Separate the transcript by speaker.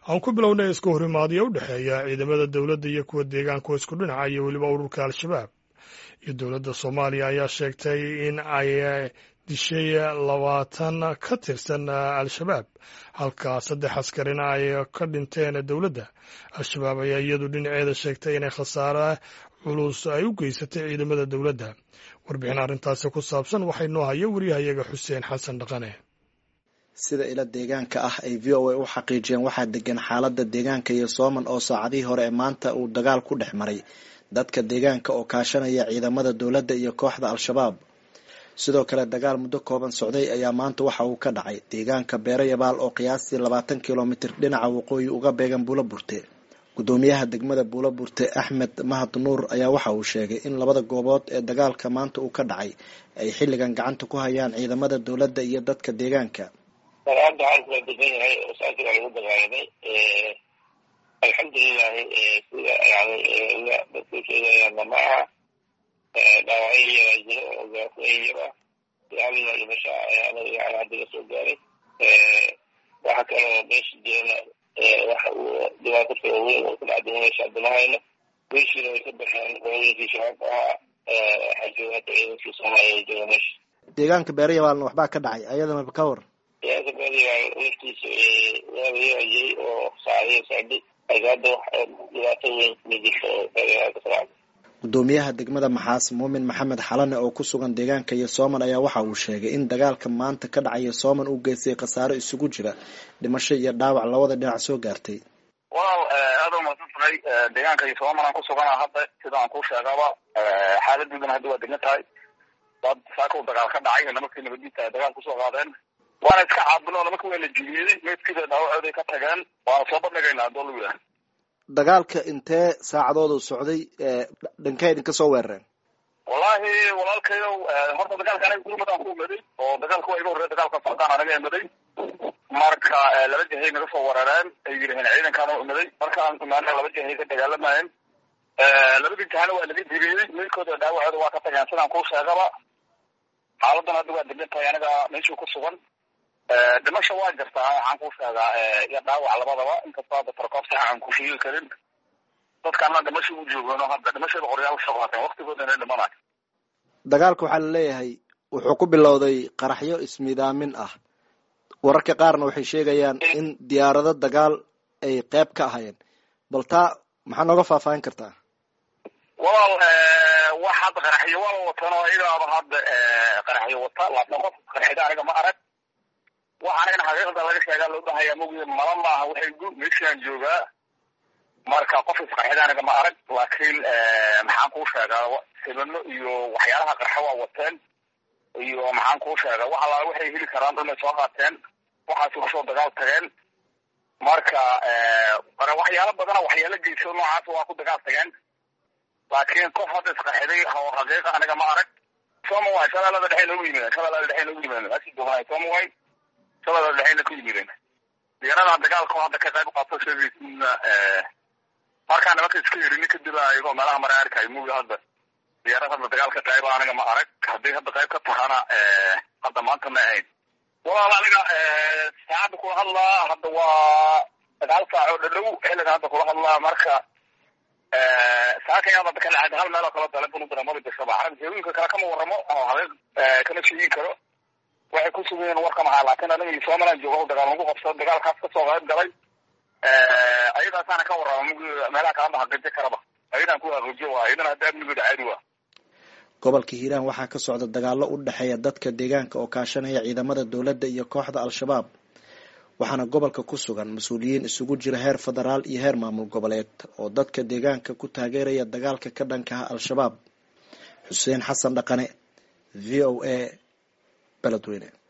Speaker 1: aan ku bilownay isku horimaadyo u dhexeeya ciidamada dowladda iyo kuwa deegaanka oo isku dhinaca iyo weliba ururka al-shabaab iyo dowladda soomaaliya ayaa sheegtay in ay dishay labaatan ka tirsan al-shabaab halka saddex askarina ay ka dhinteen dowladda al-shabaab ayaa iyadu dhinaceeda sheegtay inay khasaare culus ay u geysatay ciidamada dowladda warbixin arrintaasi ku saabsan waxay noo haya wariyahayaga xuseen xasan dhaqane
Speaker 2: sida ila deegaanka ah ay v o a u xaqiijiyeen waxaa degan xaalada deegaanka iyo sooman oo saacadihii hore ee maanta uu dagaal ku dhex maray dadka deegaanka oo kaashanaya ciidamada dowladda iyo kooxda al-shabaab sidoo kale dagaal muddo kooban socday ayaa maanta waxa uu ka dhacay deegaanka beero yabaal oo qiyaastii labaatan kilomitir dhinaca waqooyi uga beegan buulo burte gudoomiyaha degmada buulo burte axmed mahad nuur ayaa waxa uu sheegay in labada goobood ee dagaalka maanta uu ka dhacay ay xilligan gacanta ku hayaan ciidamada dowladda iyo dadka deegaanka
Speaker 3: hadda xaalku waa degan yahay oo saakii baa lagu dagaalamay alxamdulilahi sida yani dadku sheegayaanna ma aha dhaawacyo yaraa jiro oo gaafooyin yar ah ilaalina dhimasha anaga yani haddiga soo gaaray waxa kaloo meesha jirana waxa uu dhibaato kala weyn oo ku dhacday meesha adamahayna meeshiina way ka baxeen qolooyinkii shabaabka ahaa waxaa jooga hadda ciidankii soomaaliya jooga meesha
Speaker 2: deegaanka beero yabaalna waxbaa ka dhacay ayadana ka war
Speaker 3: deegaanka beeryabaal laftiisa waabayaa jiray oo saacadihi socday laakiin hadda wax dhibaato weyn kuma jirto oo beeryabaal ka socda
Speaker 2: gudoomiyaha degmada maxaas muumin maxamed xalane oo ku sugan deegaanka iyo sooman ayaa waxa uu sheegay in dagaalka maanta ka dhacaya sooman uu geystay khasaaro isugu jira dhimasho iyo dhaawac labada dhinac soo gaartay
Speaker 4: walaal aada umaasan tahay deegaanka iyo sooman aan ku sugana hadda sida aan kuu sheegaba xaaladoodana hadda waa degan tahay dad saaka u dagaal ka dhacay nimankii nabadiisa ay dagaal kusoo qaadeen waana iska caabino nimanka waa la jiliyey meydkiida dhaawacooday ka tageen waana soo bandhigaynaa hadoo lagu yidhaha
Speaker 2: dagaalka intee saacadoodu socday dhankay idinka soo weerareen
Speaker 4: wallahi walaalkayow horta dagaalka aniga gurmadaan ku imaday oo dagaalka waa iga horreya dagaalka socdaan anaga imaday marka laba jahay naga soo weerareen ay yidhaheen ciidankaana imaday markaan imaana laba jahay ka dagaalamayeen labadii jahana waa laga diriyey meydkooda dhaawacooda waa ka tageen sidaan kuu sheegaba xaaladan hadda waa degan tahay aniga meeshuu ku sugan dhimasha waa jirtaa waxaan kuu sheegaa iyo dhaawac labadaba inkastoo hadda tarkoob saxa aan ku sheegi karin dadkaana dhimasha u joogano hadda dhimashada qoryaal soo qaateen waktigoodana dhimanayo
Speaker 2: dagaalka waxaa laleeyahay wuxuu ku bilowday qaraxyo ismidaamin ah wararka qaarna waxay sheegayaan in diyaarado dagaal ay qeyb ka ahayeen bal taa maxaa nooga faahfaahin kartaa
Speaker 4: walaal wax hadda qaraxyo waa watan oo igaaba hadda qaraxyo wata laakiin qof qarxida aniga ma arag waxaana in xaqiiqda laga sheegaa loo bahaya mogi mala maaha waxay gu meeshaan joogaa marka qof isqarxida aniga ma arag laakiin maxaan kuu sheegaa sibano iyo waxyaalaha qarxa waa wateen iyo maxaan kuu sheegaa wax allaala waxay heli karaan dhanay soo qaateen waxaasi kusoo dagaal tageen marka waxyaalo badana waxyaalo geyso noocaas waa ku dagaal tageen laakiin qof hadda isqarxiday oo xaqiiqa aniga ma arag somaway shabeellada dhexe noogu yimideen shabeellada dhexe noogu yimideen meeshii joognay somaway shabeellada dhexeyna ku yimideen diyaarada dagaalka oo hadda ka qayb qaato sheegaysiina markaa nimanka iska yerini kadib ayagoo meelaha mara arkayo mugi hadda diyaarad hadda dagaal ka qayba aniga ma arag hadday hadda qayb ka tahana hadda maanta ma ahayn walaal aniga saacadda kula hadlaa hadda waa sagaal saac oo dhadhow xilliga hadda kula hadlaa marka saakayaan hadda ka dhacay hal meel oo kale dalebanu daramada gashaba arag heeooyinka kale kama waramo oo haqiiq kama sheegin karo waxay ku sugan yihiin warka maxaa laakiin aniga iyo somaliland jooga dagaal lagu qabsado dagaalkaas kasoo qayb galay ayadaasaana ka warrama mug meelaha kalama haqeejo karaba ayadaan ku haqeejo waa ayadana hadda amnigooda caadi waa
Speaker 2: gobolka hiiraan waxaa ka socda dagaallo u dhexeeya dadka deegaanka oo kaashanaya ciidamada dowladda iyo kooxda al-shabaab waxaana gobolka ku sugan mas-uuliyiin isugu jira heer federaal iyo heer maamul goboleed oo dadka deegaanka ku taageeraya dagaalka ka dhankaha al-shabaab xuseen xasan dhaqane v o a beledweyne